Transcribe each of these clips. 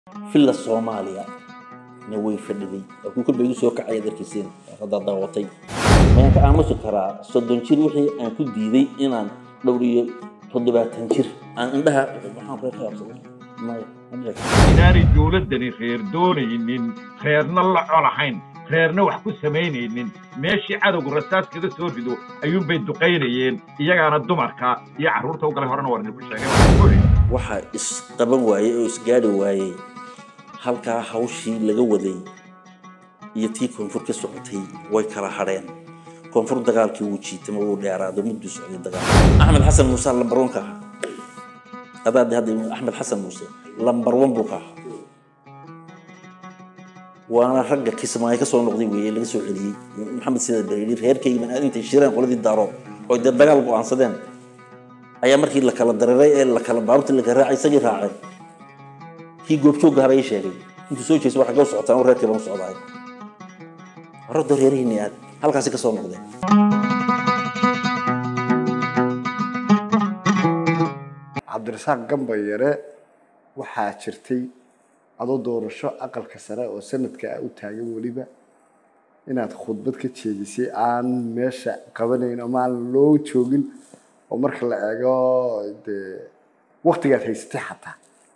filla soomaaliya na way fadhiday waa kuu kolba igu soo kacaya darkiiseen haddaa daawatay mayaan ka aamusi karaa soddon jir wixii aan ku diiday inaan dhowr iyo toddobaatan jir aan indhaha waxaan reer ka qabsaday maya ma dhici karto. inaanay dowladdani reer doonaynin reerna la colahayn reerna wax ku samaynaynin meeshii cadowgu rasaas kaga soo rido ayuunbay duqaynayeen iyagaana dumarka iyo carruurta u galay horena war idinku sheegay waxaan ku idhi, waxaa isqaban waayey oo isgaadhi waayey halkaa hawshii laga waday iyo tii koonfur ka socotay way kala hadheen koonfur dagaalkii wuu jiitama wuu dheeraado mudduu socday dagaal axmed xasan muuse lambarwan ka ahaa adaade hadda axmed xasan muuse lambarwan buu ka ahaa waana ragga kismaayo ka soo noqday weeye laga soo celiyey maxamed sida bareeri reerkaygiiban aad intay shireen qoladii daarood oo dee dagaal go'aansadeen ayaa markii la kala dareeray ee la kala baabti la kala raacay isagii raaceen kii goobjoogga haba ii sheegay intuu soo jeeso waxaa ka socotaan oo reerkii baan u socdaay horada reerihiinni aad halkaasi ka soo noqdeen cabdirasaaq gamba yare waxaa jirtay adoo doorasho aqalka sare oo sanadka ah u taagan weliba inaad khudbad ka jeedisay aan meesha qabanayn ama aan loo joogin oo marka la eego dee waktigaad haysatay xataa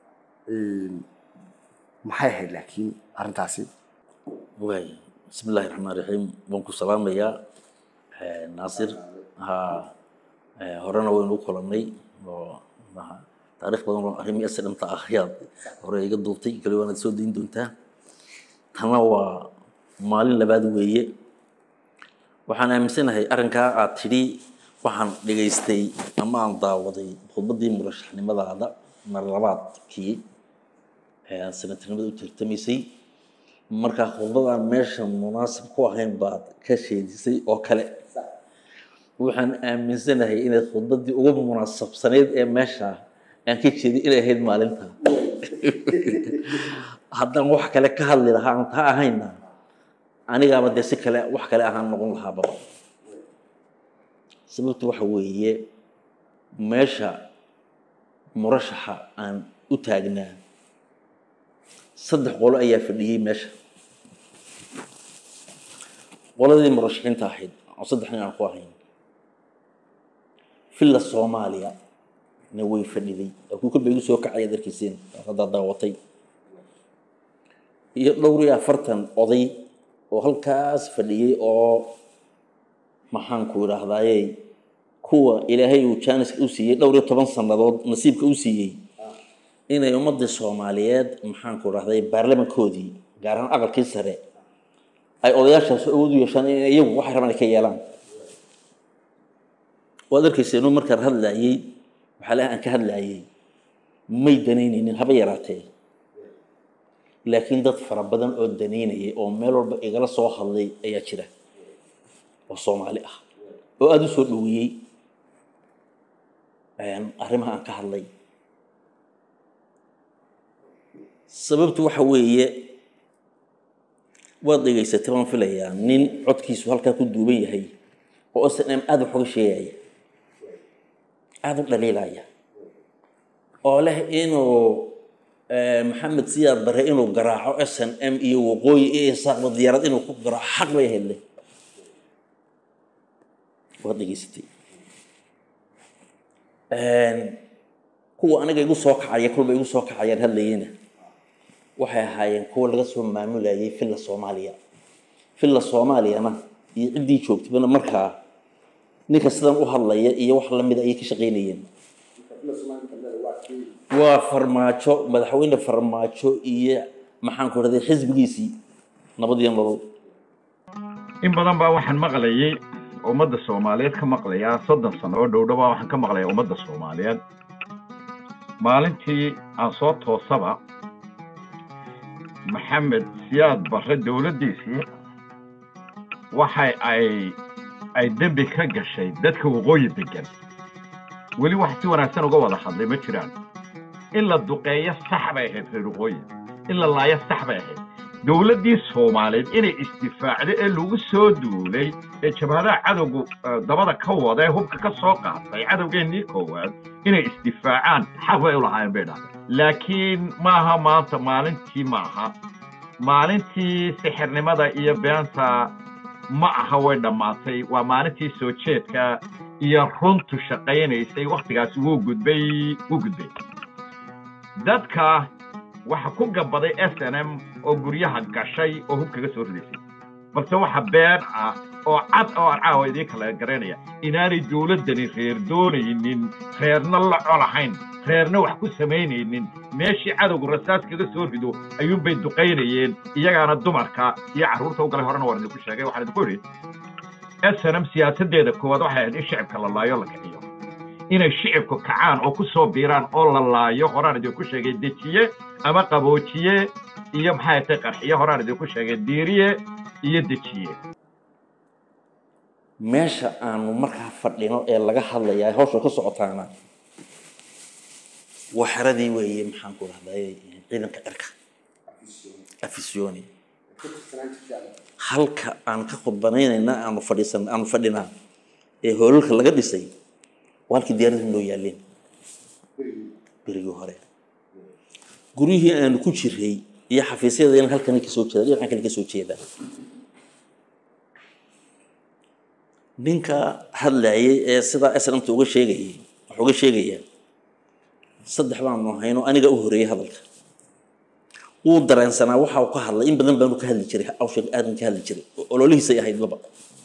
maxay ahayd laakiin arrintaasi waay bismi illaahi raxmaan raxiim waan ku salaamayaa naasir ha horena waynu u kulannay oo maha taariikh badan oo arrimii asdhamta ah ayaad hore iga duubtay kale waanaad soo dayn doontaa tana waa maalin labaad weeye waxaan aaminsanahay arrinkaa aad tidhi waxaan dhegaystay ama aan daawaday khudbaddii murashaxnimadaada mar labaadkii ee aan sanatirnimada u tartamaysay markaa khudbadaan meesha munaasib ku ahayn baad ka sheedisay oo kale waxaan aaminsanahay inayd khudbaddii ugu munaasabsanayd ee meesha aan ka jeeday inay ahayd maalinta haddaan wax kale ka hadli lahaa aan taa ahayna anigaaba dee si kale wax kale ahaan noqon lahaaba sababtu waxa weeye meesha murashaxa aan u taagnaa saddex qolo ayaa fadhiyey meesha qoladii murashaxiinta ahayd oo saddex nin aan ku ahayn filla soomaaliya na way fadhiday waa kuu kolba igu soo kacaya darkiiseen haddaa daawatay iyo dhowr iyo afartan oday oo halkaas fadhiyey oo maxaanku idhaahdaaye kuwa ilaahay uu jaaniska u siiyey dhowr iyo toban sannadood nasiibka u siiyey inay ummadii soomaaliyeed maxaanku idhahday baarlamankoodii gaar ahaan aqalkii sare ay odayaashaas awood u yeeshaan in iyagu waxay rabaan ay ka yeelaan waad arkaysa inuu markaan hadlaayey waxaa leeyahay aan ka hadlaayey may danaynaynin haba yaraatee laakiin dad fara badan oo danaynayay oo meel walba igala soo hadlay ayaa jira oo soomaali ah oo aada u soo dhoweeyey arrimaha aan ka hadlay sababtu waxa weeye waad dhegaysatay waan filayaa nin codkiisu halkaa ku duuban yahay oo s n m aada wax uga sheegaya aada u dhaliilaya oo leh inuu maxamed siyaad bare inuu garaaco s n m iyo waqooyi iyo isaaqba diyaarad inuu ku garaaco xaq bay hele waad dhegaysatay kuwa aniga igu soo kacaya kolba igu soo kacayaan hadlayena waxay ahaayeen kuwa laga soo maamulayay filla soomaaliya filla soomaaliyana iyo ciddii joogtayna markaa ninka sidan u hadlaya iyo wax lamida ayay ka shaqaynayeen waa farmaajo madaxweyne farmaajo iyo maxaanku rahday xisbigiisii nabadiyo nolol in badan baa waxaan maqlayay ummadda soomaaliyeed ka maqlayaa soddon sano oo dhowdhow baa waxaan ka maqlayaa ummadda soomaaliyeed maalintii aan soo toosaba maxamed siyaad barre dowladdiisii waxa ay ay dembi ka gashay dadka waqooyi degan weli wax si wanaagsan uga wada hadlay ma jiraan in la duqeeyo sax bay ahayd reer waqooyi in la laayo sax bay ahayd dowladdii soomaaliyeed inay isdifaacdo ee lagu soo duulay ee jabhadaha cadowgu eh, dabada ka wada ee hubka ka soo qaatay cadowgeennii koowaad inay isdifaacaan xaq bay u lahaayeen bay dhahdeen laakiin maaha maanta maalintii ma aha maalintii sixirnimada iyo beenta ma aha way dhammaatay waa maalintii soo jeedka iyo runtu shaqaynaysay wakhtigaasi wuu gudbay wuu gudbay dadka waxa ku gabaday s n m oo guryaha gashay oo hub kaga soo ridaysay balse waxa been ah oo cad oo aan caawa idiin kala garanaya inaanay dowladdani reer doonaynin reerna la colahayn reerna wax ku samaynaynin meeshii cadowgu rasaas kaga soo rido ayuunbay duqaynayeen iyagaana dumarka iyo carruurta u galay horena waan idinku sheegay waxaan idinku idhi s n m siyaasaddeeda koowaad waxay ahayd in shicibka la laayo la kiciyo inay shicibku kacaan oo ku soo biiraan oo la laayo horaan idinku sheegay dejiye ama qaboojiye iyo maxay tay qarxiye horaan idinku sheegay diiriye iyo dejiye meesha aanu markaa fadhino ee laga hadlayaa hawsha ka socotaana waa xeradii weeye maxaan ku rahday ciidanka cirka afisyooni halka aan ka khudbanaynayna aanu fadhiisan aanu fadhinaa ee hoolalka laga dhisay waa halkii diyaaradaha noo yaaleen berigii hore guryihii aanu ku jiray iyo xafiisyadayna halkani kasoo jeeda dhinacan kale kasoo jeeda ninka hadlayay ee sidaa snmta uga sheegayay wax uga sheegaya saddex baanu hayno aniga u horeeyey hadalka wuu dareensanaa waxa uu ka hadlay in badan baanu ka hadli jiray awsha aadan ka hadli jiray ololihiisay ahayd laba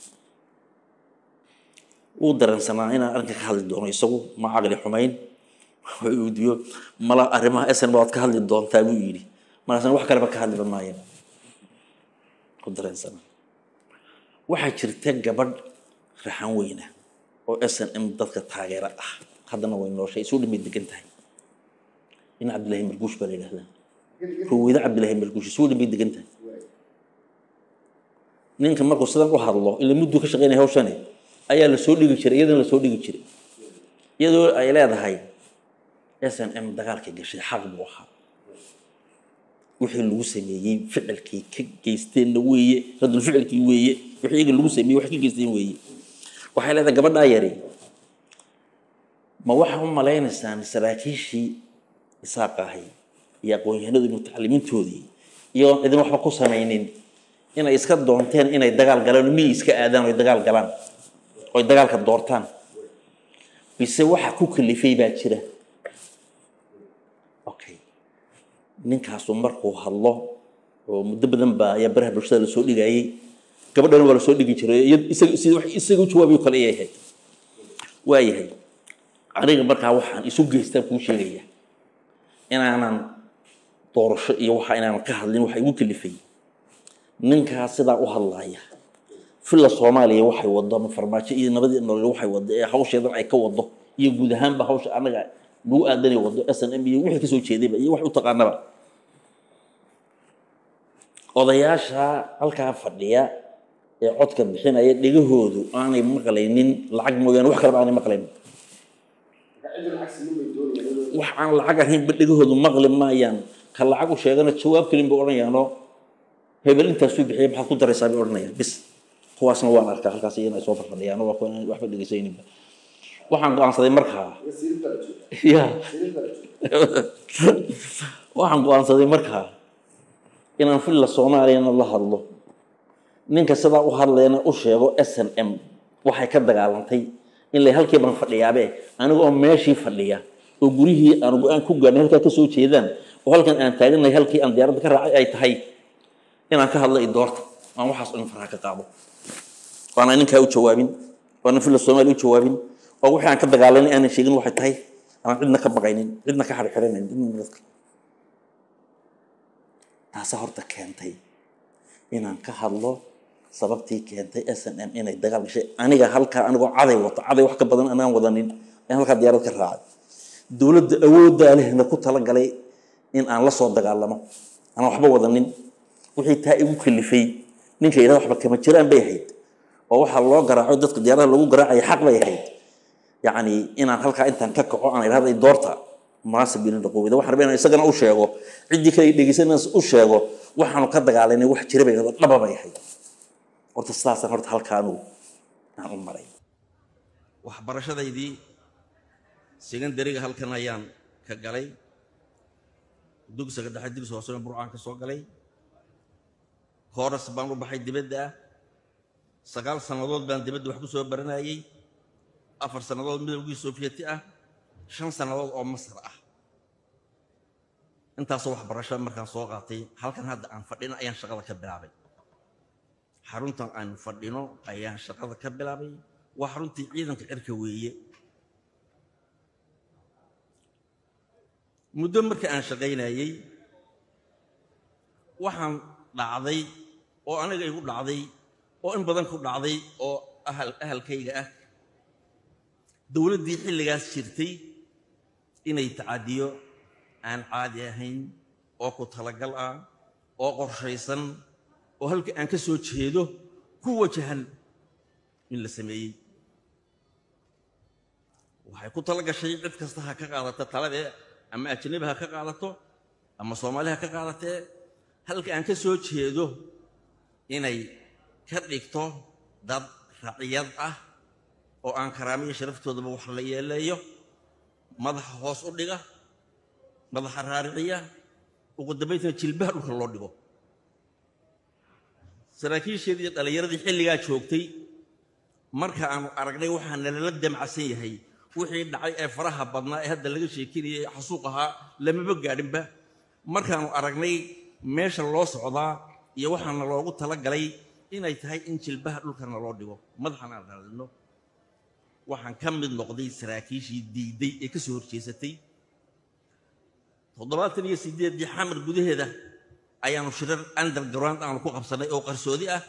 wuu dareensanaa inaan arrinka ka hadli doono isagu ma caqli xumayn diyo mala arrimaha sn baad ka hadli doontaa buu yidhi markaasna wax kaleba ka hadliba maayan ku dareensanaa waxaa jirta gabadh raxan weyna oo s n m dadka taageera ah haddana way nooshay isu dhimay degan tahay in cabdillahi marguush baa la yidhahdaa ruweyda cabdillahi marguush isu dhimay degan tahay ninka markuu sidan u hadlo ila mudduu ka shaqeynaya hawshani ayaa lasoo dhigi jiray iyadana lasoo dhigi jiray iyadoo ay leedahay s n m dagaalkay gashay xaq buu ahaa wixii lagu sameeyey ficilkii ka geysteenna weeye radul ficilkii weeye wixii iyaga lagu sameeyey wax ka geysteen weeye waxay leedahay gabadhaa yari ma waxaa u malaynaysaan saraakiishii isaaqa ahay iyo aqoon-yahanadu mutacalimiintoodii iyagoon cidin waxba ku samaynin inay iska doonteen inay dagaal galaan oo miyay iska aadaan oy dagaal galaan oy dagaalka doortaan bise waxa ku kalifay baa jira okay ninkaasu markuu hadlo oo muddo badan baa ayaa baraha bulshada lasoo dhigayay gabadhana waa lasoo dhigi jiray isaga sida wax isaga u jawaabiyo kale ayay ahayd waayahay aniga markaa waxaan isu geystaan kuu sheegaya inaanan doorasho iyo waxa inaanan ka hadlin waxa igu kalifay ninkaa sidaa u hadlaya filla soomaaliya waxay wado ama farmaajo iyo nabadii nolol waxay wado ee hawsheedan ay ka wado iyo guud ahaanba hawsha anaga lagu aadanay wado s n m iyo wixii kasoo jeedayba iyo wax u taqaanaba odayaasha halkaa fadhiya ee codka bixinaya dhegahoodu aanay maqlaynin lacag mooyaane wax kaleba aanay maqlayn wax aan lacag ahaynba dhegahoodu maqli maayaan ka lacag u sheegana jawaab kelin bay odhanayaanoo hebel intaasuu bixiyay maxaad ku daraysaa bay odhanayaan bis kuwaasna waan arkaa halkaas iyana ay soo farfadhiyaan waa kuwa waxba dhegaysayninba waxaan go-aansaday markaa ya waxaan go-aansaday markaa inaan filla soomaaliyana la hadlo ninka sidaa u hadlayana u sheego s n m waxay ka dagaalantay in la halkii baan fadhiyaabe aniga oo meeshii fadhiya oo gurihii aan go-aan ku gaarnay halkaa kasoo jeedaan oo halkan aan taaganay halkii aan diyaaradda ka raacay ay tahay inaan ka hadlo idoorta aan waxaas in faraha ka qaado waana ninkaa u jawaabin waana filla soomaaliya u jawaabin oo wixii aan ka dagaalanay aanan sheegin waxay tahay aan cidna ka baqaynin cidna ka xirxiranayn cidna dadka taasa horta keentay inaan ka hadlo sababtii keentay s n m inay dagaal gashay aniga halkaa anigoo caday wato caday wax ka badan anaan wadanin in halkaa diyaarad ka raacay dowladda awooddaa lehna ku talagalay in aan la soo dagaalamo anaan waxba wadanin wixii taa igu kalifay ninka yidhahda waxba kama jiraan bay ahayd oo waxaa loo garaaco dadka diyaaradaha lagu garaacaya xaq bay ahayd yacni inaan halkaa intaan ka kaco aan idhahda doorta munaasib ilin dhaqowida waxaan rabay inaan isagana u sheego ciddii kale dhegeysanaysa u sheego waxaanu ka dagaalanay wax jira bay idhahdo dhaba bay ahayd horta sidaasaan horta halkaanu aan u maray waxbarashadaydii secondariga halkan ayaan ka galay dugsiga dhexe dugsi hoosena burcaan ka soo galay kooras baan u baxay dibadda ah sagaal sannadood baan dibadda wax ku soo baranayey afar sannadood midowgii soofiyeti ah shan sannadood oo masar ah intaasoo waxbarasho markaan soo qaatay halkan hadda aan fadhino ayaan shaqada ka bilaabay xaruntan aan fadhino ayaan shaqada ka bilaabay waa xaruntii ciidanka cirka weeye muddo marka aan shaqaynayey waxaan dhacday oo aniga igu dhacday oo in badan ku dhacday oo ahal ahalkayga ah dowladdii xilligaas jirtay inay tacadiyo aan caadi ahayn oo ku talagal ah oo qorshaysan oo halka aan ka soo jeedo ku wajahan in la sameeyey waxay ku tala gashay cid kasta ha ka qaadata taladee ama ajanabi ha ka qaadato ama soomaali ha ka qaadatee halka aan ka soo jeedo inay ka dhigto dad raciyad ah oo aan karaamiyo sharaftoodaba wax la yeeleeyo madaxa hoos u dhiga madaxa raariciya ugu dambaytana jilbaha dhulka loo dhigo saraakiisheedii iyo dhallinyaradii xilligaa joogtay marka aanu aragnay waxaa nalala damcasan yahay wixii dhacay ee faraha badnaa ee hadda laga sheekinayay xasuuq ahaa lamaba gaadhinba markaanu aragnay meesha loo socdaa iyo waxaana loogu talagalay inay tahay in jilbaha dhulkana loo dhigo madaxana aan raadino waxaan ka mid noqday saraakiishii diiday ee ka soo horjeesatay toddobaatan iyo sideeddii xamar gudaheeda ayaanu shirar underground aanu ku qabsannay oo qarsoodi ah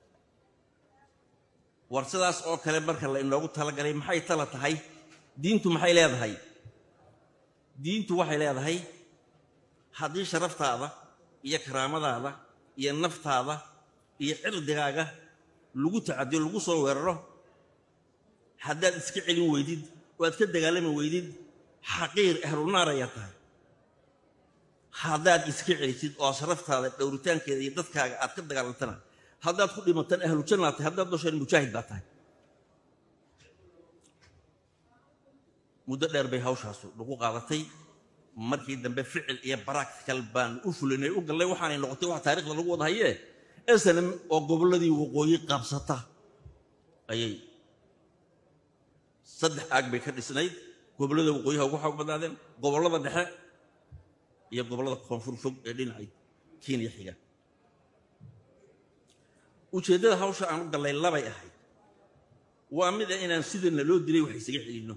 war sidaas oo kale marka la inoogu talagalay maxay tala tahay diintu maxay leedahay diintu waxay leedahay haddii sharaftaada iyo karaamadaada iyo naftaada iyo cirdigaaga lagu tacadiyo lagu soo weeraro haddaad iska celin weydid oo aad ka dagaalami weydid xaqiir ahlunaar ayaa tahay haddaad iska celisid oo sharaftaada dhowritaankeeda iyo dadkaaga aad ka dagaalantana haddaad ku dhimataan ahlu jannaa tahay haddaad dosheen mujaahid baa tahay muddo dheer bay hawshaasu nagu qaadatay markii dambe ficil iyo baractical baan u fulinay u gallay waxaanay noqotay wax taarikhda lagu wada hayee snm oo gobolladii waqooyi qabsata ayay saddex aag bay ka dhisnayd gobollada waqooyiha ugu xoog badnaadeen gobollada dhexe iyo gobollada koonfur fog ee dhinacay kenya xiga ujeeddada hawsha aan u gallay labay ahayd waa mida inaan sida naloo dilay wax isaga celinno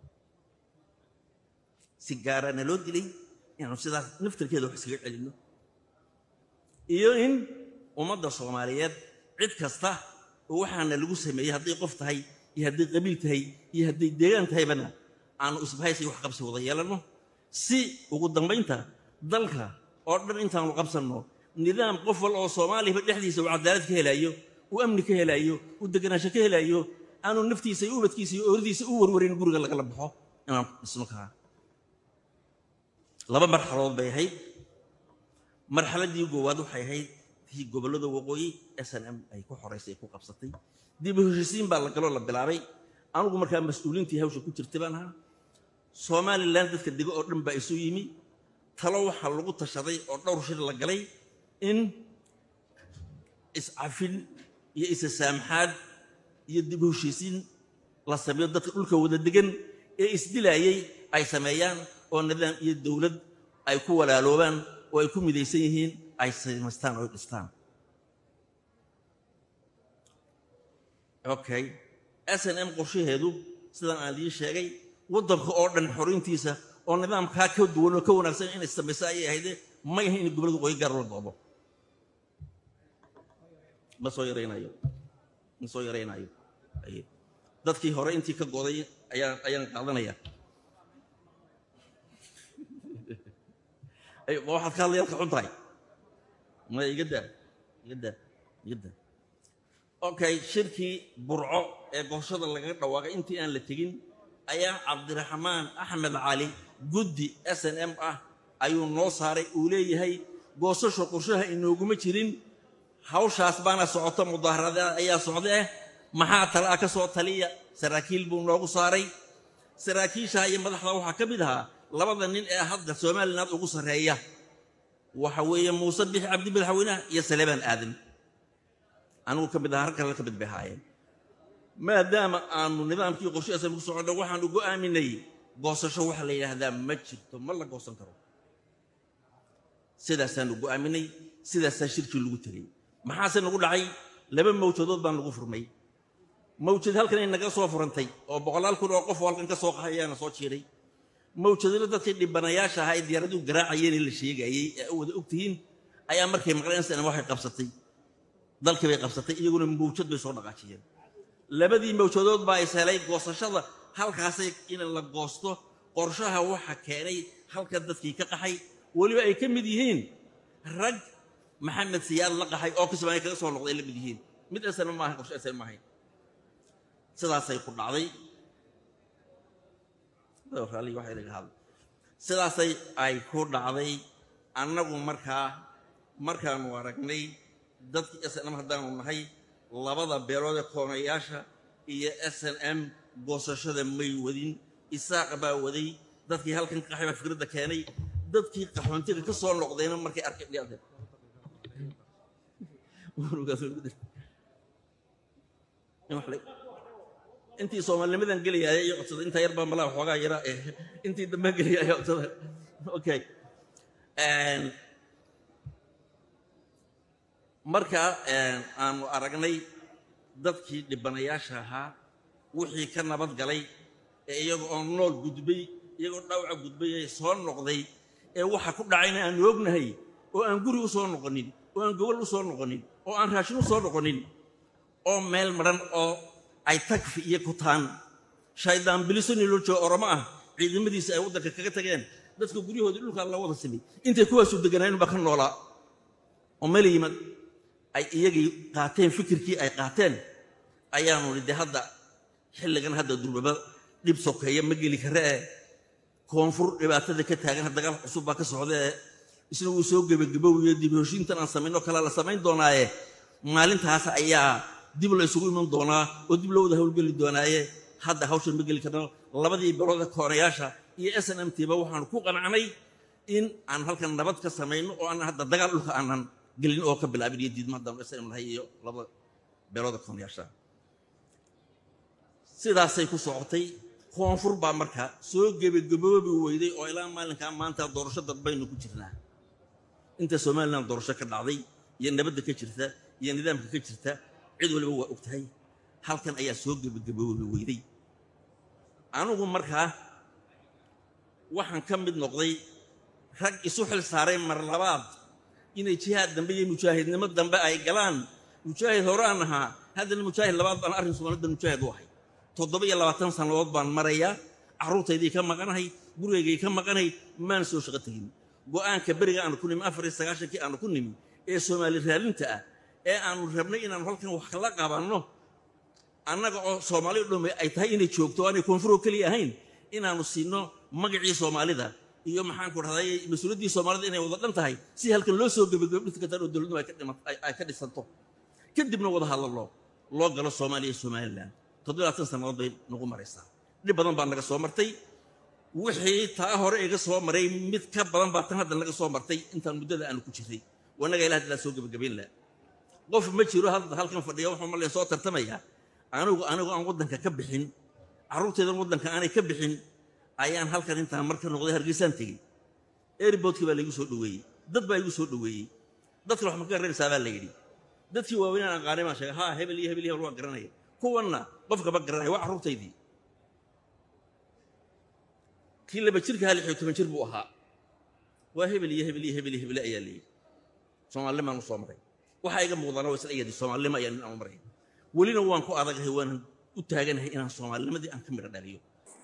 si gaara naloo dilay inaanu sidaas naftarkeeda wax isaga celinno iyo in ummadda soomaaliyeed cid kasta oo waxaana lagu sameeyey hadday qof tahay iyo hadday qabiil tahay iyo hadday deegaan tahaybana aanu isbahaysi wax qabsi wada yeelanno si ugu dambaynta dalka oo dhan intaanu qabsanno nidaam qof wal oo soomaaliyaba dhexdiisa uu cadaalad ka helaayo uu amni ka helaayo uu deganaansho ka helaayo aanu naftiisa iyo ubadkiisa iyo ooradiisa u warwarin guriga lagala baxo inaan dhisno kaa laba marxaladood bay ahayd marxaladdii goowaad waxay ahayd tii gobollada waqooyi s n m ay ku xoraysay ku qabsatay dib u heshisiin baa la galoo la bilaabay anugu markaa mas-uuliintii hawsha ku jirtay baan ahaa somalilan dadka dego oo dhan baa isu yimi talo waxaa lagu tashaday oo dhowr shir la galay in iscafin iyo isa saamxaad iyo dib u heshiisiin la sameeyo dadka dhulka wada degan ee isdilaayey ay sameeyaan oo nidaam iyo dowlad ay ku walaaloobaan oo ay ku midaysan yihiin ay samaystaan oo ay dhistaan okay s n m qorshaheedu sidaan aan idiin sheegay waddanka oo dhan xorintiisa oo nidaamkaa ka duwan oo ka wanaagsan inay samayso ayay ahayde may ahayn in gobolada qoyi gaar la doodo ma soo yaraynayo ma soo yaraynayo dadkii hore intii ka goday ayaan ayaan qaadanaya waxaad ka hadlayaad ka xun tahay ma iga daa iga daa iga daa okay shirkii burco ee gooshada lagaga dhawaaqay intii aan la tegin ayaa cabdiraxmaan axmed cali guddi s n m ah ayuu noo saaray uu leeyahay goosasho qorshaha inooguma jirin hawshaas baana socoto mudaharada ayaa socda eh maxaa tala ah ka soo taliya saraakiil buu noogu saaray saraakiisha iyo madaxda waxaa ka mid ahaa labada nin ee hadda somaliland ugu sarreeya waxa weeye muuse bixi cabdi madaxweynaha iyo saleebaan aadan anigu ka mid aha har kale ka mid bay ahaayeen maadaama aanu nidaamkii qorshe asal ku soconno waxaanu go'aaminay goosasho waxa la yidhaahdaa ma jirto ma la goosan karo sidaasaanu go'aaminay sidaasaa shirkii lagu tegey maxaase nagu dhacay laba mawjadood baan lagu furmay mawjad halkan ay naga soo furantay oo boqolaal kun oo qof oo halkan ka soo qahay ayaana soo jiiray mawjadina dadkii dhibanayaasha ahaa ee diyaaraduhu garaacayeen ee la sheegayey ee wada ogtihiin ayaa markay maqleen sana waxay qabsatay dalkii bay qabsatay iyaguna mawjad bay soo dhaqaajiyeen labadii mawjadood baa is helay goosashada halkaasay in la goosto qorshaha waxa keenay halka dadkii ka qaxay weliba ay ka mid yihiin rag maxamed siyaad la qaxay oo kismaayo kaga soo noqday la mid yihiin mid asana maaha qorshe asana maahayn sidaasay ku dhacday raalli waxay laga hadlay sidaasay ay ku dhacday annagu markaa markaanu aragnay dadkii s n m haddaanu nahay labada beelood ee koonayaasha iyo s n m goosashada may wadin isaaqa baa waday dadkii halkan ka qaxay baa fikradda keenay dadkii qaxoontiga ka soo noqdayna markay arkay dhiyadeen intii soomaalinimadan gelaya iyo codsada intaa yar baa malaa xoogaa yara intii dambaan gelaya ayaa codsada okay marka aanu aragnay dadkii dhibanayaasha ahaa wixii ka nabad galay ee iyaga oo nool gudbay iyagoo dhaawaca gudbay ee soo noqday ee waxa ku dhacayna aanu ognahay oo aan guri u soo noqonin oo aan gobol u soo noqonin oo aan raashin u soo noqonin oo meel madhan oo ay tagfi iyo kutaan shaydaan bilisoni loo joogo oromo ah ciidamadiisa ay waddanka kaga tageen dadka guryahoodii dhulkaa la wada samay intay kuwaasu deganaayeen baa ka noolaa oo meel yimad ay iyagii qaateen fikirkii ay qaateen ayaanu nidhi hadda xilligan hadda durbaba dhib sokeeya ma geli kare ee koonfur dhibaatada ka taagan dagaal cusub baa ka socda ee isna wuu soo gebagabowiyo dib heshiintan aan samaynoo kalea la samayn doonaaye maalintaas ayaa dib la isugu iman doonaa oo dib loo wada howlgeli doonaaye hadda hawshan ma geli karno labadii bilooda koonayaasha iyo s n m t ba waxaanu ku qanacnay in aan halkan nabad ka samayno oo aan hadda dagaal dhulka aanan gelin oo ka bilaabin iyo diidma haddaan s n m lahay iyo labada beelooda koonayaasha sidaasay ku socotay koonfur baa marka soo gebagaboobi weyday oo ilaa maalinkaa maanta doorasho dadbaynu ku jirnaa inta somalilan doorasho ka dhacday iyo nabadda ka jirta iyo nidaamka ka jirta cid waliba waa og tahay halkan ayaa soo gebagaboobi weyday anugu markaa waxaan ka mid noqday rag isu xil saaray mar labaad inay jihaad dambe iyo mujaahidnimo dambe ay galaan mujaahid hore aan ahaa haddana mujaahid labaad baan arrin soomaalida mujaahid u ahay toddoba iyo labaatan sannadood baan marayaa carruurtaydii ka maqanahay gurigaygay ka maqanahay maan soo shaqo tegin go'aanka beriga aanu ku nimi afar iyo sagaashankii aanu ku nimi ee soomaali raalinta ah ee aanu rabnay inaanu halkan wax kala qabanno annaga oo soomaali dhome ay tahay inay joogto aanay koonfuroo keliya ahayn inaanu siino magacii soomaalida iyo maxaan ku dhahday mas-uuliyaddii soomaalida inay wada dhan tahay si halkan loo soo gebagabo dhirta kataan oo dowladnimo ay ka dhisanto kadibna wada hadallo loo galo soomaaliya iyo somalilan toddobaatan sannadood bay nagu maraysaa dhib badan baa naga soo martay wixii taa hore iga soo maray mid ka badan baa tan hadda naga soo martay intaan muddada aanu ku jiray wanaga ilaah dilaa soo gebagabayn laha qof ma jiro hadda halkan fadhiya wuxuu malaya soo tartamayaa anigu anigu aan waddanka ka bixin carruurteedan waddanka aanay ka bixin ayaan halkan intaan marka noqday hargeysaan tegey airboodkii baa laigu soo dhoweeyey dad baa igu soo dhoweeyey dadka wax ma ka garanaysaa baa la yidhi dadkii waaweynaan aqaanay baan sheegay haa hebel iyo hebel iyo hebel waan garanaya kuwanna qofkaba garanaya waa carruurtaydii kii laba jirka hal iyo toban jir buu ahaa waa hebel iyo hebel iyo hebel iyo hebele ayaa layidhi soomaalinimaan u soo maray waxaa iga muuqdaana waa isla iyadii soomaalinimo ayaa nin aan u maray welina waan ku adagahay waanan u taaganahay inaan soomaalinimadii aan ka midho dhaliyo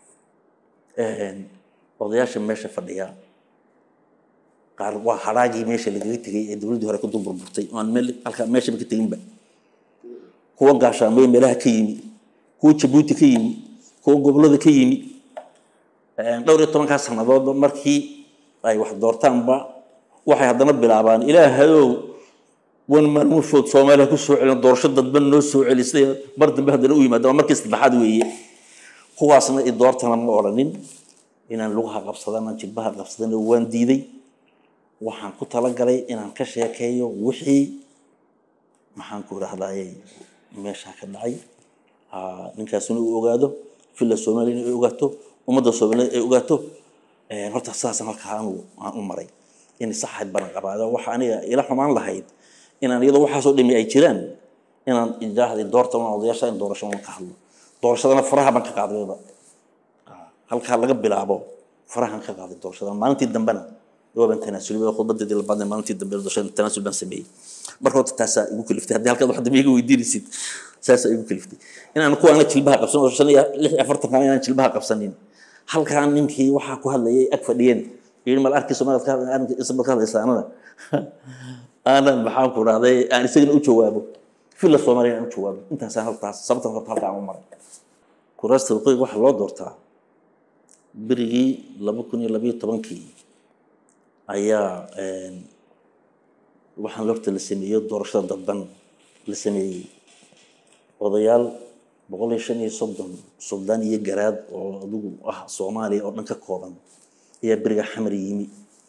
odayaasha meesha fadhiya qaar waa haraagii meesha lagaga tegay ee dowladdii hore ka dumburburtay oo aan meel halkaa meeshaba ka teginba kuwa gaashaamay meelaha ka yimi kuwa jabuuti ka yimi kuwa gobollada ka yimi dhowr iyo tobankaa sannadoodba markii ay wax doortaanba waxay haddana bilaabaan ilaahayow wan maalmo food soomaaliya ku soo celin doorasho dadban noo soo celisay mar dambe haddana u yimaada waa markii saddexaad weeye kuwaasna i doortana ma odhanin inaan lugaha qabsadana jilbaha qabsadana waan diiday waxaan ku talagalay inaan ka sheekeeyo wixii maxaan ku rahdaayey meeshaa ka dhacay aa, ninkaasina uu ogaado villa soomaaliyana ay ogaato ummadda soomaaliyeed ay ogaato Een, horta saasaan halkaa anu aan u maray inay saxayd baran qabaado waxa aniga ila xumaan lahayd inaan iyadoo waxaasoo dhimi ay jiraan inaan ijaahday doorta una odayaasha in doorasho una ka hadlo doorashadana faraha baan ka qaadayba halkaa laga bilaabo farahan ka qaaday doorashada maalintii dambena waaban tanaasulay khudbadeedii labaad ee maalintii dambe doorashada tanaasul baan sameeyey marka horta taasaa igu kaliftay haddii halkaad wax dambe iga weydiinaysid saasaa igu kaliftay inaan kuwaana jilbaha qabsan oo shan iyo lix iyo afartanka inaan jilbaha qabsanin halkaa ninkii waxaa ku hadlayay ag fadhiyeen yidhi mal arkii soomaaliyad ka hadlay isma ka hadlaysa anada aanan maxaan ku rahday aan isagana u jawaabo villa soomaaliya aan u jawaabo intaasaan halkaas sababtan horta halkaa aan u maray kuraasta waqooyiga waxaa loo doortaa berigii laba kun iyo labayo tobankii ayaa een, waxaan horta la sameeyo doorashada dadban la sameeyey odayaal boqol iyo shan iyo soddon suldaan iyo garaad oo adigu ah soomaaliya oo dhan ka kooban ayaa beriga xamar yimi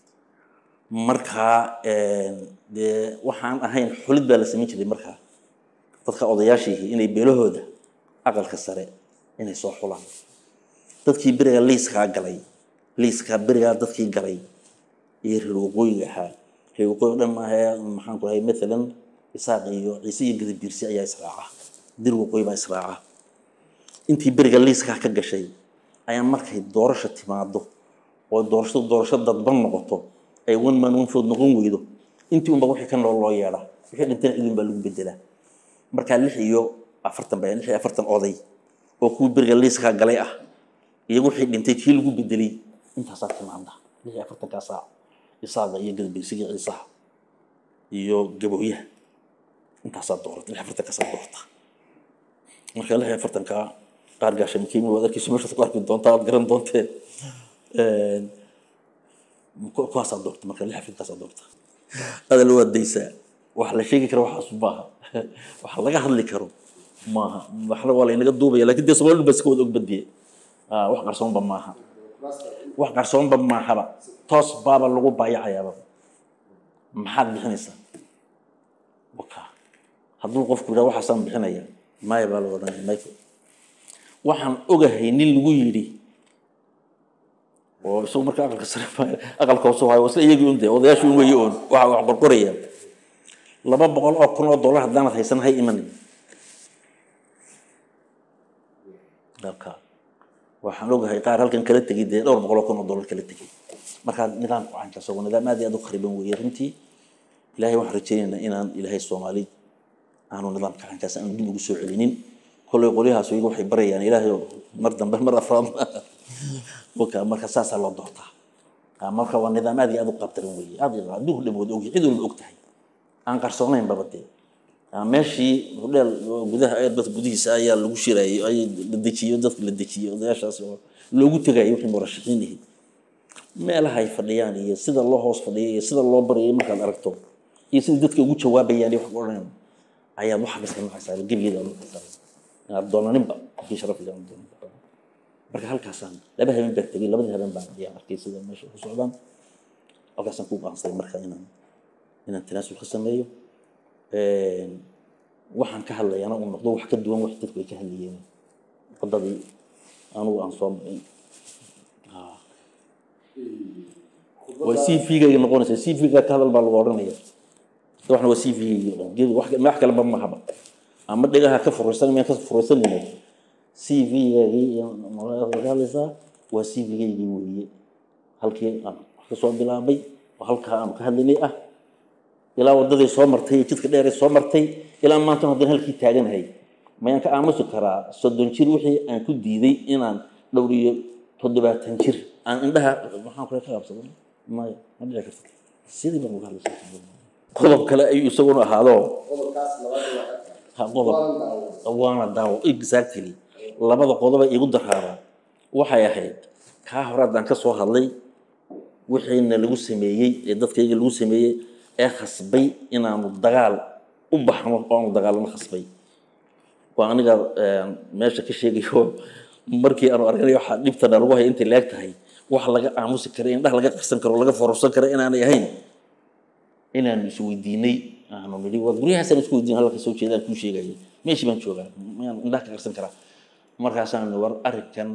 markaa een, dee waxaan ahayn xulid baa la samayn jiray markaa dadka odayaashii inay beelahooda aqalka sare inay soo xulaan dadkii beriga liiskaa galay liiskaa berigaa dadkii galay iyo reer waqooyiga ahaa reer waqooyi o dhan maaha maxaan ku rahay maalan isaaq iyo ciise iyo gadabiirsi ayaa israaca dir waqooyi baa israaca intii beriga liiskaa ka gashay ayaa markay doorasho timaado oo doorashadu doorasho dadban noqoto ay one man one vote noqon weydo intii unba wixii ka nool loo yeedha wixii dhintana cidun baa lagu bedelaa markaa lix iyo afartan ba lix iyo afartan oday oo kuwii beriga liiskaa galay ah iyo wixii dhintay kii lagu bedelay intaasaa timaada lix iyo afartankaa saac isaaga iyo gadabeysiga ciisaha iyo gabooyaha intaasaa doorata lix iyo afartankaasaa doorta marka lix iyo afartankaa qaar gaashamkiimi waad arkeysa meeshaad ku arki doontaa aad garan doontee Een, ku- kuwaasaa doorta marka lix iyo afartankaasaa doorta adal waad daysaa wax la sheegi karo waxaas maaha wax laga hadli karo maaha waxna waa laynaga duubaya laakiin dee soomaalida baa iska wada ogbadiye Ah, wax qarsoonba maaha wax qarsoonba maahaba toos baaba lagu baayacayaaba maxaad bixinaysaa waka hadduu qofku yidhaha waxaasaan bixinaya maya baa la odhanaya mayko waxaan ogahay nin lagu yidhi oo isagu marka aqalka sare ma- aqalka hoose hayo isla iyagii un dee odayaashii un weeye oon waxa wax qorqoraya laba boqol oo kun oo dollar haddaanad haysan hay imanin dalka waxaan ogahay qaar halkan kala tegay dee dhowr boqol oo kun oo dollar kala tegay marka nidaamku caynkaas waa nidaam aad iyo aad u khariban weeye runtii ilaahay waxaan rajaynaynaa inaan ilaahay soomaali aanu nidaamka caynkaas aanu dib ugu soo celinin kolley qolyahaas iyagu waxay barayaan ilaahay oo mar dambe mar afraad waka marka saasaa loo doortaa Ah, marka waa nidaam aad iyo aad u qabtaran weeye aad iyo aad adduunku dhan wada ogyahay cid walba og tahay aan qarsoonayn baba dee Ah, meeshii hudheel oo gudaha airbus gudihiisa ayaa lagu shirayay ay la dejiyo dadka la dejiyey odayaashaas oo loogu tegayay wixii murashaxiin ahayd meelaha ay fadhiyaan iyo sida loo hoos fadhiyo iyo sida loo baryay markaad aragto iyo sida dadka ugu jawaabayaan iyo wax ku odhanayan ayaad waxa kasta nacaysaa gebigeeda aad nacaysaa inaad doonaninba kii sharaf iyo aan doonaninba marka halkaasaan laba habeen baa tegey labadii habeen baan ayaan arkay sida meesha ku socdaan halkaasaan ku go'aansaday marka inaan inaan tanaasul ka sameeyo Een, waxaan ka hadlayana uu noqdo wax ka duwan wax dadku ay ka hadlayeen wadadii anugu aan soo marin Ah. waa c v-gayga noqonaysa c v-ga ka hadal baa lagu odhanaya waxna waa c v-gayga o dhan gebi wax wax kaleba mahaba ama dhegaha ka furaysan miyaan ka furaysanayna c v-gaygii ka hadlaysaa waa c v-gaygii weeye halkii aan wax ka soo bilaabay oo halkaa aanu ka hadlaynay ah ilaa wadadii soo martay iyo jidka dheer ee soo martay ilaa maanta haddana halkii taaganahay mayaan ka aamusi karaa soddon jir wixii aan ku diiday inaan dhowr iyo toddobaatan jir aan indhaha maxaan kule ka qabsado maya ma dhici karta sidii baan uga hadlaysa qodob kale ayuu isaguna ahaado ha qodob waana daawo exactly labada qodoba igu daraaba waxay ahayd kaa hore haddaan ka soo hadlay wixiina lagu sameeyey ee dadkayga lagu sameeyey ee khasbay inaanu dagaal u baxno oo aanu dagaalano khasbay waa aniga een, meesha ka sheegayo markii aanu arganayo waxaa dhibtana lagu haya intay leeg tahay wax laga aamusi kara indhaha laga qarsan karo laga fororsan kara inaanay ahayn inaanu isweydiinay aanu nidhi waa guryahaasaan isku weydiin halka soo jeedaan kuu sheegaya meeshii baan joogaa miyaan indhaha ka qarsan karaa markaasaan war arrinkan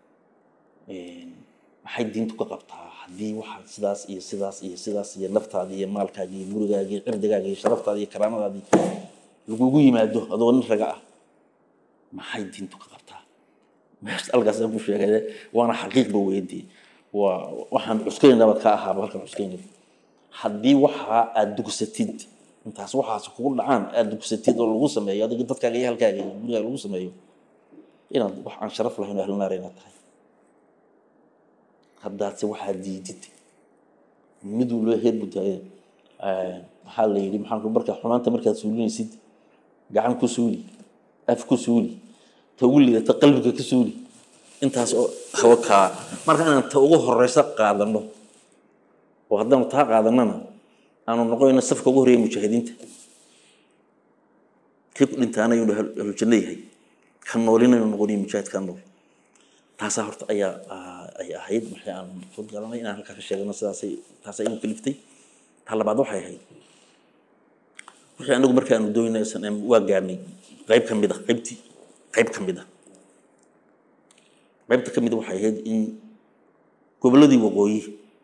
maxay diintu ka qabtaa haddii waxaad sidaas iyo sidaas iyo sidaas iyo naftaada iyo maalkaaga iyo gurigaaga iyo cirdigaaga iyo sharaftaada iyo karaamadaadii lagugu yimaado adoo nin raga ah maxay diintu ka qabtaa meesha halkaasaan ku sheegay waana xaqiiqba weydii waa waxaan cuskaynabaad ka ahaaba halkan cuskaynay haddii waxaa aad dugsatid intaas waxaas kugu dhacaan aad dugsatid oo lagu sameeyo adiga dadkaaga iyo halkaaga iyo gurigaaga lagu sameeyo inaad wax aan sharaf lahayn oo ahlinaar inaad tahay haddaadse waxaa diidid miduu loo heer budaaye maxaa la yidhi maxaa marka xumaanta markaad suulinaysid gacan ku suuli af ku suuli ta ugu lidata qalbiga ka suuli intaas oo hawa kaa marka inaan ta ugu horeysa qaadano oo haddaanu taa qaadanana aanu noqonayno safka ugu horreeya mujaahidiinta kii ku dhintaana inuu ahlujanno yahay ka noolinaynu noqonayo mujaahidkaa nool taasaa horta ayaa ay ahayd maxay aan soo garanay inaan halkaa ka sheegano sidaasay taasay igu kaliftay taa labaad waxay ahayd wixii anagu markaanu doonay snm waa gaarnay qayb ka mid ah qaybtii qayb ka mid ah qaybta ka mid a waxay ahayd in gobolladii waqooyi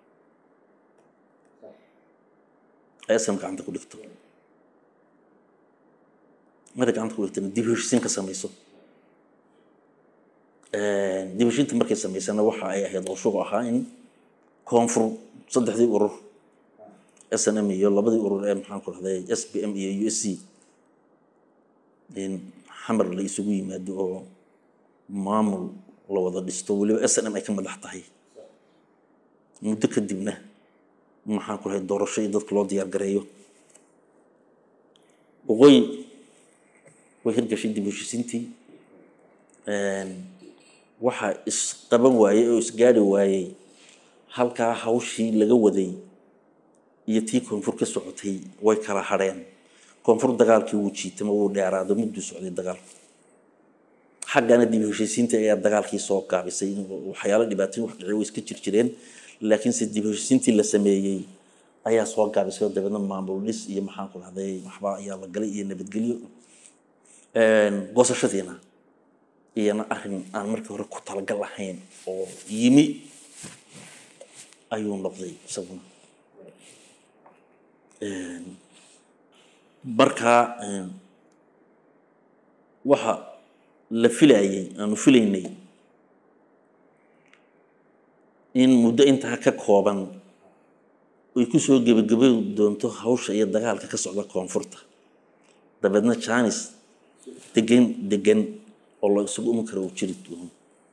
ay aslam gacanta ku dhigto markay gacanta ku dhigtana dib heshiisiin ka samayso dib heshiinta markay samaysana waxa ay ahayd qorshuhu ahaa in koonfur saddexdii urur s n m iyo labadii urur ee maxaan ku rahday s b m iyo u s c in xamar la isugu yimaado oo maamul la wada dhisto weliba s n m ay ka madax tahay muddo kadibna maxaan ku rahay doorasho iyo dadka loo diyaar gareeyo waqooyi way hirgashay dib heshiisiintii waxaa isqaban waayey oo isgaari waayey halkaa hawshii laga waday iyo tii koonfur ka socotay way kala hadheen koonfur dagaalkii wuu jiitama wuu dheeraado mudduu socday dagaalku xaggana dib heshiisiinta ayaa dagaalkii soo gaabisay waxyaalo dhibaatooyin wax dhici way iska jir jireen laakiinse dib heshiisiintii la sameeyey ayaa soo gaabisay oo dabeedna maamul dhis iyo maxaan ku dhahday waxba ayaa la galay iyo nabadgelyo goosashadiina iyana arrin aan markii hore ku talagal lahayn oo yimi ayuu noqday isaguna markaa waxa la filayay aanu filaynay in muddo intaa ka kooban ay ku soo gebagaboy doonto hawsha iyo dagaalka ka socda koonfurta dabeedna janis degan degan oo la isugu iman karo uu jiri doono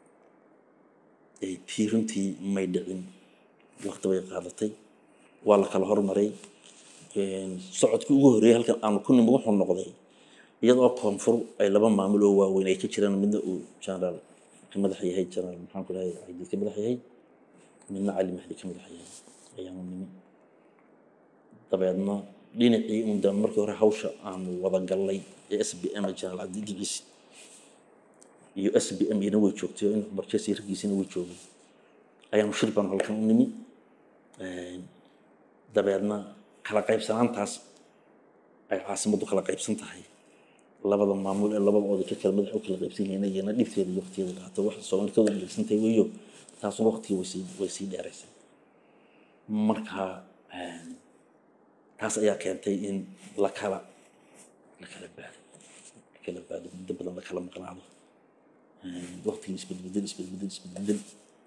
tii runtii may dhicin waqti bay qaadatay waa la kala hormaray socodkii ugu horreeyay halkan aanu ku nimi wuxuu noqday iyadoo koonfur ay laba maamul oo waaweyn ay ka jiraan midna uu generaal ka madax yahay generaal maxaan ku dhahay ciidid ka madax yahay midna cali mahdi ka madax yahay ayaanu nimi dabeedna dhinacii undan markii hore hawsha aanu wada gallay ee s b m generaal cabdi dhiciisi iyo s b m iyana way joogtay oo in cumar jesi raggiisina way joogay ayaanu shir baanu halkan u nimi dabeedna kala qaybsanaantaas ay caasimaddu kala qaybsan tahay labada maamul ee labada oday ka kala madax u kala qaybsan yihiin iyana dhibteeda iyo waqtigeeda qaato wax soomaali ka wada dhegsan tahay weeyo taasuna waqtigii way sii way sii dheeraysay marka taas ayaa keentay in la kala la kala baado la kala baado muddo badan la kala maqnaado waqtigii isbedbedel isbedbedel isbedbedel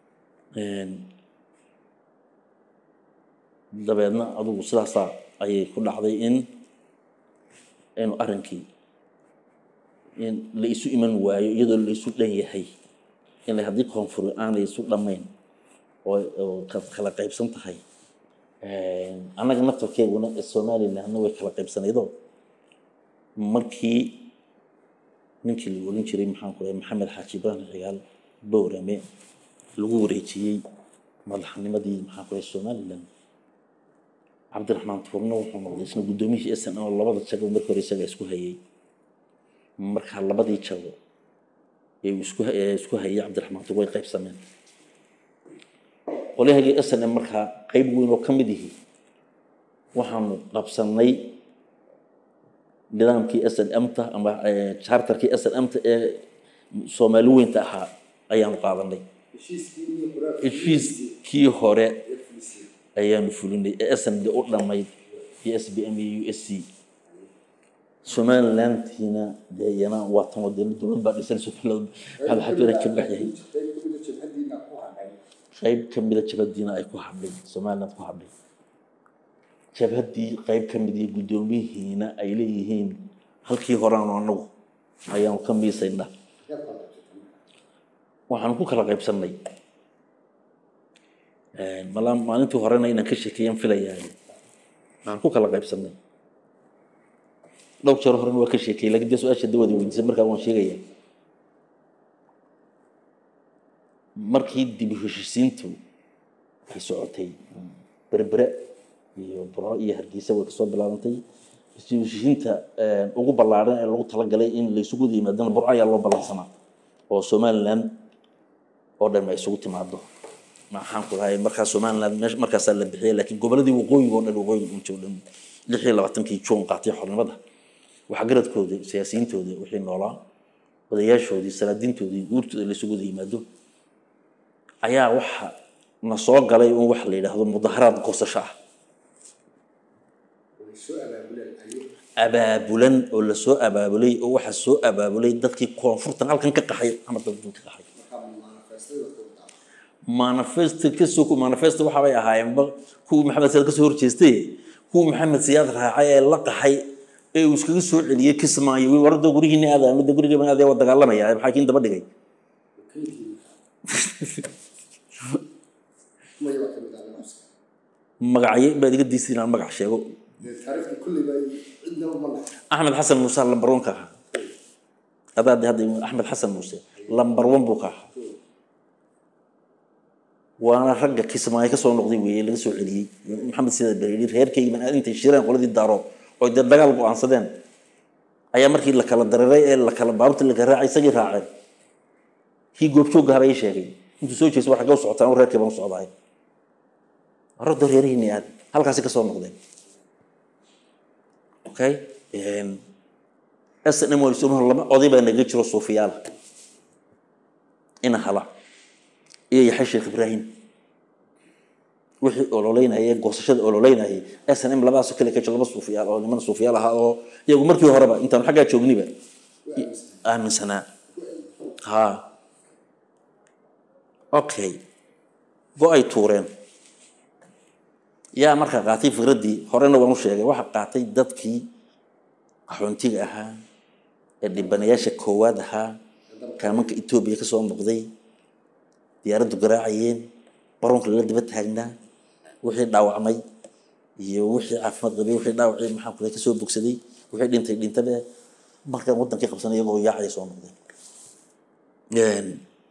dabeedna adugu sidaasaa ayay ku dhacday in inu arrinkii in la isu iman waayo iyadoo la isu dhan yahay in haddii koonfur aanay isu dhammayn oo kala qaybsan tahay annaga naftarkeeguna somalilandna way kala qaybsanaydoo markii ninkii la oran jiray maxaan ku dhahay maxamed xaaji ibraahim cigaal bowrame lagu wareejiyey madaxnimadii maxaan ku dhahay somaliland cabdiraxmaan tuurno wuxuu noqday isna guddoomiyihii sn oo labada jago markii hore isaga isku hayay markaa labadii jago ee isku isku hayay cabdiraxmaan tuur way qaybsameen qolyahagii sn markaa qayb weyn oo ka mid yihi waxaanu qabsannay nidaamkii s n m-ta ama charterkii s n m-ta ee soomaali weynta ahaa ayaanu qaadanay heshiiskii hore ayaanu fulinay ee snd u dhammayd iyo s b m iyo u s c somalilantiina dee iyana waa tan wadeen dowlad baa dhisan somaliland maxamed xajuure ka baxyahay qayb ka mida jabhadiina ay ku hadhay somaliland ku hadhay jabhaddii qayb ka mid iyo guddoomiyihiina ay leeyihiin halkii horeanu anagu ayaanu ka miisaynaa waxaanu ku kala qaybsannay malaa maalintii horena inaan ka sheekeeyaan filayaay waxaan ku kala qaybsannay dhowr jeer horena waa ka sheekeyey lakin dee su-aasha dawada weydiisay markaa waan sheegaya markii dib u heshisiintu ay socotay berbere iyo burco iyo hargeysa way kasoo bilaabantay dib u heshisiinta ugu ballaaran ee lagu talagalay in laysugu yimaadana burco ayaa loo ballansanaa oo somaliland oo dhan ay isugu timaado maxaan ku dhahay markaa somaliland meesha markaasaa la bixiyay laakiin goboladii waqooyiga oo dhan waqooyiga unta oo dhan lix iyo labaatankii juun qaatay xornimada waxgaradkooda siyaasiyiintooda wixii noolaa odayaashoodii salaadiintoodii guurtooda laysugu wada yimaado ayaa waxa na soo galay un wax la yidhaahdo mudaharaad goosasho ah abaabulan oo lasoo abaabulay oo waxa soo abaabulay dadkii koonfurtan halkan ka qaxay ama dadkan ka qaxay manifesto kasoo manifesto waxaabay ahaayeenba kuwii maxamed siyaad kasoo horjeestay kuwii maxamed siyaad raacay ee la qaxay ee uu iskaga soo celiyey kismaayo wi warada gurihiina aada midda gurigeena aadee waa dagaalamaya maxaa kiin daba dhigay magacyo baad iga diisay inaan magac sheego axmed xasan muuse lambar one ka ahaa adaa de hadda axmed xasan muuse lambar one buu ka ahaa waana ragga kismaayo ka soo noqday weeye laga soo celiyey maxamed sida beryidhi reerkaygi baan aad intay shireen qoladii daarood oo dee dagaal go-aansadeen ayaa markii la kala dareeray ee la kala baabta la kala raacay isagii raaceen kii goobjoogga haba ii sheegay intuu soo jeeso war xagga u socotaan reerkay baan u socdaay ragdo reerihiini aad halkaasi ka soo noqdeen okay snm laba oday baa naga jiro suufiyaala ina hala iyo yaxay sheekh ibraahim wixii ololeynayay goosashada ololeynayay snm labadaasoo kale ka jiro laba suufiyaal oo niman suufiyaal ahaa oo iyagu markii horeba intaan xaggaa joogniba aaminsanaa ha okay go ay tuureen yaa markaa qaatay fikraddii horena waan u sheegay waxa qaatay dadkii qaxoontiga ahaa ee dhibanayaasha koowaad ahaa kaamanka etoobiya ka soo noqday diyaaraddu garaacayeen baroonka lala daba taagnaa wixii dhaawacmay iyo wixii caafimaad qabay wixii dhaawacay maxaa kule kasoo bogsaday wixii dhintay dhintabe markaan waddankii qabsanay iyagoo yaacaya soo noqdeen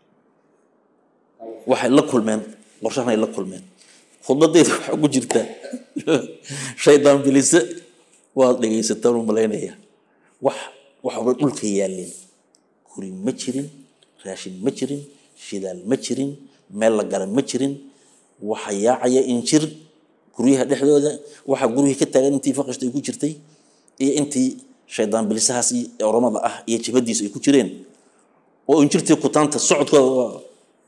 waxay la kulmeen qorshahan ay la kulmeen khudbadeeda waxaa ku jirta shaydaan bilise waad dhegaysataan u malaynaya wax waxba dhulka yaalleen guri ma jirin raashin ma jirin shidaal ma jirin meel la gala ma jirin waxa yaacaya injir guryaha dhexdooda waxa guryihii ka taagan intii faqashta ay ku jirtay iyo intii shaydaan bilisahaas iyo oromada ah iyo jabadiisa ay ku jireen oo injirtii kutaanta socodkooda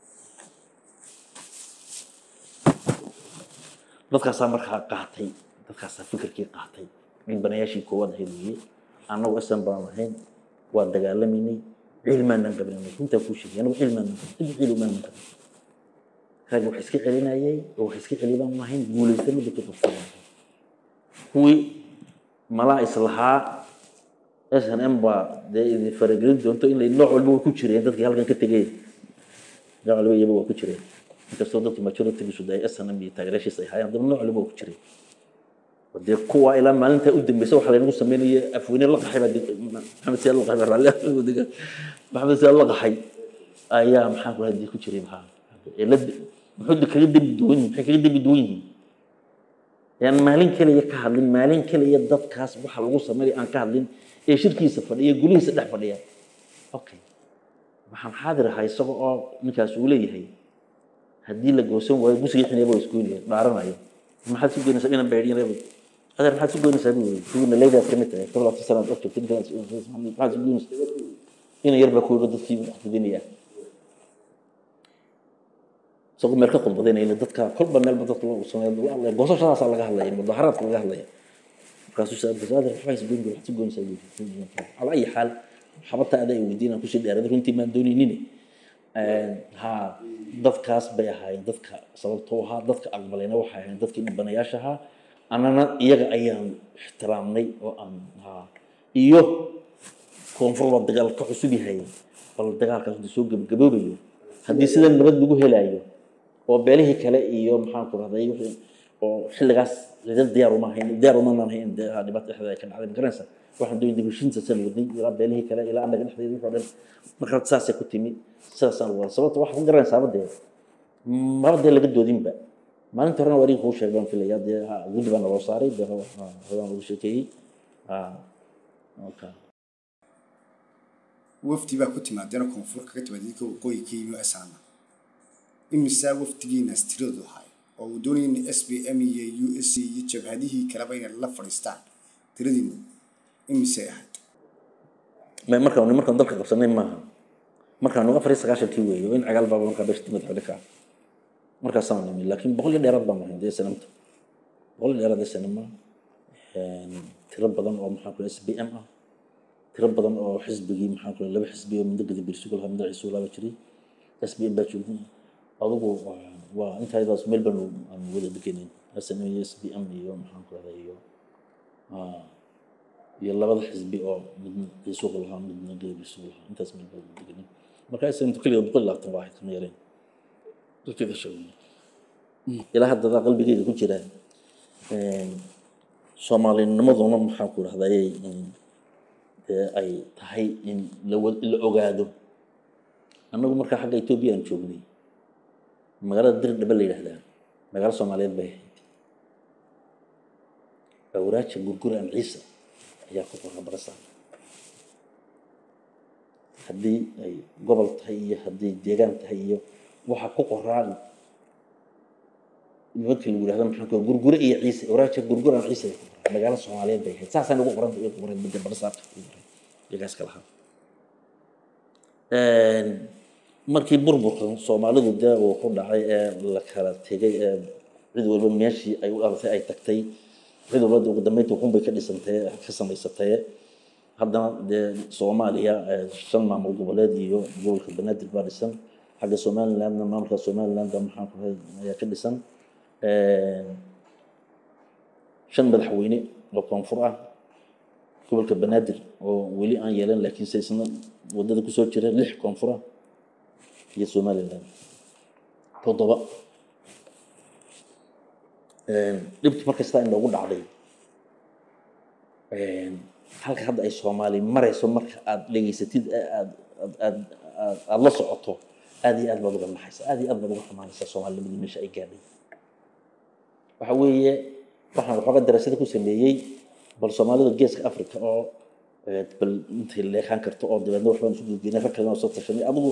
dadkaasaa markaa qaatay dadkaasaa fikirkii qaatay dhibanayaashii koowaad ahayd weeye annagu isan baan ahayn waa dagaalamaynay cilmaanaan qabnay runtaa kuu sheegay anagu cilmaanaan qabnay dib cilmaanan qabnay rag wax iska celinayay oo wax iska celi baan ahayn guulaysana dadka qabsanay kuwii malaa islahaa s n m baa dee idin faragelin doonto in nooc walba way ku jireen dadkii halkan ka tegay nooc walba iyaba waa ku jireen inkastoo dadku majoritigiisu dee s n m iyo taageeraashiis ay haayeen haddana nooc walba waa ku jireen dee kuwa ilaa maalinta u dambeysa waxa laynagu sameynaya afweyne la qaxay baa maxamed siyaad la qaxay baa raalli maxamed siyaad la qaxay ayaa maxaa ku hadii ku jiray maxaa cilad muxuu kaga dembi duwan yihin maxay kaga dembi duwan yihiin yaan maalin kaliya ka hadlin maalin kaliya dadkaas waxa lagu sameynaya aan ka hadlin ee shirkiisa fadhiya gulihiisa dhex fadhiya okay waxaan xaadir ahaa isaga oo ninkaas uu leeyahay haddii la goosan waayo gusigii xinayba waa isku yiliya dhaaranayo maxaad su geynaysa dhinan baydhiyan reebay adeer maxaad su goynaysaa buu yiri kuwiina leydaad ka mid tahay toddobaatan sanaad og joogtay intaad maxaad su goynaysaa ina yar baa ku yiri dadkii wax fidinaya isagoo meel ka khudbadaynayna dadka kolba meelba dadka loo sameeyo goosashadaasaa laga hadlaya mudaharaadka laga hadlaya markaasuu saabasaader waxbaa is goyn waxaad su goynaysaa buu yiri cala ayi xaal xabadta adaa weydiinaan kusii dheerada runtii maan doonaynine ha dadkaas bay ahaayeen dadka sababtoo ahaa dadka aqbalayna waxay ahaayeen dadkii dhibanayaasha ahaa annana iyaga ayaan ixtiraamnay oo aan ha iyo koonfur baa dagaal ka cusub yahay bal dagaalkaas hadii soo gabagaboobayo haddii sida nabad lagu helaayo oo beelihii kale iyo maxaan ku rahday oo xilligaas cidad diyaar uma hayn diyaar uma naan hayn dee dhibaato dhexdeeda ay ka dhacday magaranaysa waxaan doonay dibashiinta san wadnay ilaa beelihii kale ilaa annaga dhexdeeda wixii oo dhan marka saasay ku timi sidaasaan wada sababta waxaad ku garanaysaa dee maba dee laga doodinba maalinta horena waa kuu sheegay baan filaya dee guddi baa naloo saaray dee hodaan lagu sheekeeyey wafdi baa ku timaadeena koonfur kaga timaad idinka waqooyi ka yimi asaana imisaa wafdigiinaas tiradu ahay oo uu doonaya in s b m iyo u s c iyo jabhadihii kaleba inay la fadhiistaan tiradiinu imisay ahayd markaan markaan dalka qabsanay maaha markaan afar iyo sagaashankii weeyo in cagaal baaba markaa beesha timid xidhi kaa markaasaan nimi laakiin boqol iyo dheeraad baan ahay dee sanamta boqol iyo dheeraad ee sanama tiro badan oo maxaa kule s b m ah tiro badan oo xisbigii maxaa kule laba xisbi oo midna gadi birsugal ha midna ciisu laaba jiray s b m baa joogay adugu waa intaydaas meel baan aan wada degenayn snm iyo s b m iyo maxaan ku rahday iyo iyo labada xisbi oo midna ciisuuq lahaa midna gadi birsugal lahaa intaas meel baan degenayn marka snmtu keliga boqol iyo labaatan baa ahayd kama yareen dadkeeda sheegay ilaa hadda qalbigeyga ku jira soomaalinimaduna maxaan ku rahday dee ay tahay in la la ogaado annagu markaa xagga etoobiya aan joognay magaalada dir dhaba la yidhahdaa magaalo soomaaliyeed bay ahayd awraaja gurguraan ciisa ayaa ku qoraa barasaa haddii ay gobol tahay iyo haddii deegaan tahay iyo waxaa ku qoraan nimanka lagu yidhahdo maxaan ku gurgure iyo ciise awraaja gurguraan ciisa ay ku qoraa magaalo soomaaliyeed bay ahayd saasaan ugu qoran ugu qoran midda barasaabka iyagaas ka lahaa markii burburka soomaalidu dee uu ku dhacay ee la kala tegay ee cid walba meeshii ay u dhalatay ay tagtay cid walba ugu dambeynta ukunbay ka dhisantay ka samaysatay haddana dee soomaaliya shan maamul goboleed iyo gobolka banaadir baa dhisan xagga somalilandna maamulka somalilandda maxaan ku ayaa ka dhisan shan madaxweyne oo koonfur ah gobolka banaadir oo weli aan yeelan laakiin se isna wadada kusoo jira lix koonfur ah iyo somaliland toddoba dhibki markasta in loogu dhacday halka hadda ay soomaali marayso marka aad dhegeysatid aad aad aad la socoto aad iyo aad baad uga naxaysa aad iyo aad baad uga xumaanaysaa soomaalinimadii meesha ay gaadhay waxa weeye waxaan waxoogaa daraasada ku sameeyey bal soomaalida geeska africa oo bal intay leekaan karto oo dabeedna waxbaan isu gudgeynay rag kalena oo soo tashanay adigu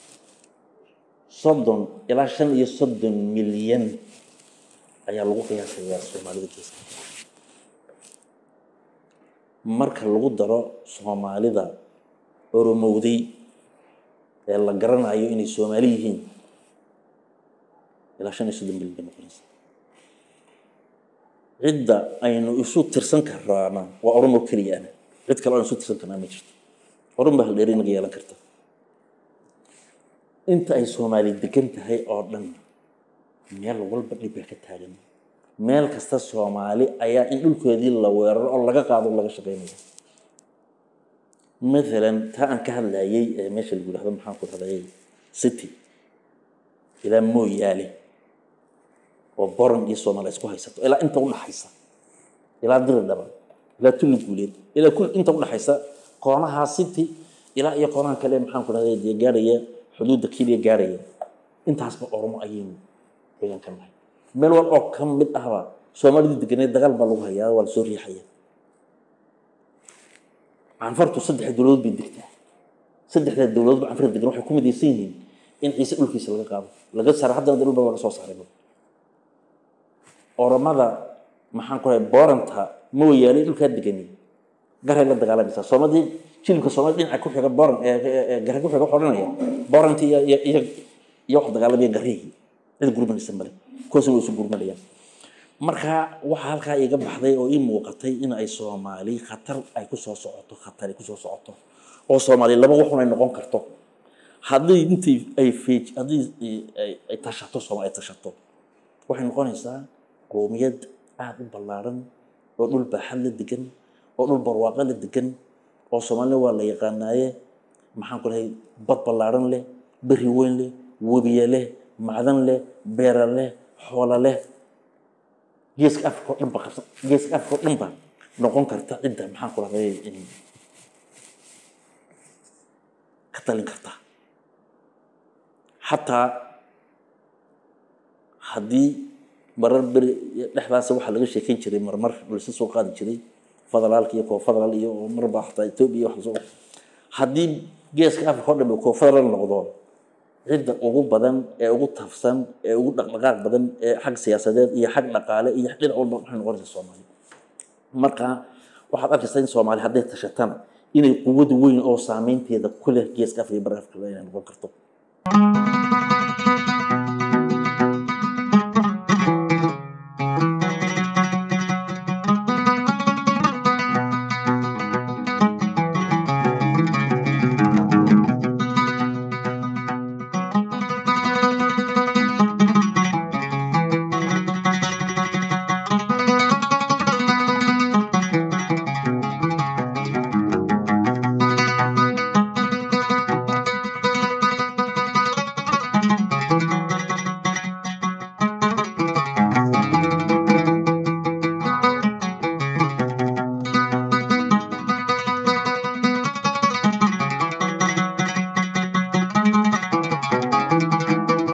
soddon ilaa shan iyo soddon milyan ayaa lagu qiyaasayaa soomaalida geeska marka lagu daro soomaalida oromowday ee la garanayo inay soomaali yihiin ilaa shan iyo soddon milyan bay noqonaysa cidda aynu isu tirsan karaana waa oromo keliyaana cid kale aan isu tirsan karnaa ma jirto oran baa haldheeri inaga yeelan karta inta ay soomaali degan tahay oo dhan meel walba dhib baa ka taagan meel kasta soomaali ayaa in dhulkoodii la weeraro oo laga qaado laga shaqeynaya mathalan taa aan ka hadlayay ee meesha lagu yidhahdo maxaan ku hadlayay city ilaa mooyaale oo boran iyo soomaaliya isku haysato ilaa inta udhaxaysa ilaa diri dhaba ilaa tulli guuleed ilaa kul inta udhaxaysa koonaha city ilaa iyo koonaha kale maxaan ku dhahday dee gaaraya xuduudda keliya gaaraya intaasba oromo ayaynu deegaan ka nahay meel wal oo ka mid ahba soomaalidii deganeed dagaal baa lagu hayaa waa lasoo riixaya canfartu saddex dowladood bay degtaa saddexdaa dowladoodba canfarta degan waxay ku midaysan yihiin in ciise dhulkiisa laga qaado laga saaro haddana dhul baa laga soo saaray oromada maxaan ku rahay booranta mooyaale dhulkaa degani garay la dagaalamaysaa soomadii jilibka soomali dhinaca ku xiga booran gare ku xiga xoranaya booranti iyo iyo iyo iyo wax dagaalamaya garihii cid gurmanaysa male kuwaasna way isu gurmanayaan marka waxaa halkaa iga baxday oo ii muuqatay in ay soomaali khatar ay kusoo socoto khatar ay kusoo socoto oo soomaali laba waxun ay noqon karto haddii intii ay feej haddii ay- ay tashato soomaali ay tashato waxay noqonaysaa qoomiyad aada u ballaaran oo dhul baaxad la degan oo dhul barwaaqo la degan oo soomaalina waa la yaqaanaaye maxaan ku lahay bad ballaaran leh beri weyn leh webiye leh macdan leh beera leh xoola leh geeska afrika oo dhan ba qabsa geeska afrika oo dhan ba noqon karta cidda maxaan ku lahday ka talin karta xataa haddii marar beri dhexdaas waxaa laga sheekeyn jiray marmar laysa soo qaadi jiray federaalka iyo koo federaal iyo marba xataa etoobiya wax lasoo haddii geeska afrika oo dhan koo federaal noqdo cidda ugu badan ee ugu tafsan ee ugu dhaqdhaqaaq badan ee xag siyaasadeed iyo xag dhaqaale iyo dhinac walba waxay noqonaysaa soomaali marka waxaad arkaysaa in soomaali hadday tashatana inay quwad weyn oo saameynteeda ku leh geeska afrika iyo bari afrika inay noqon karto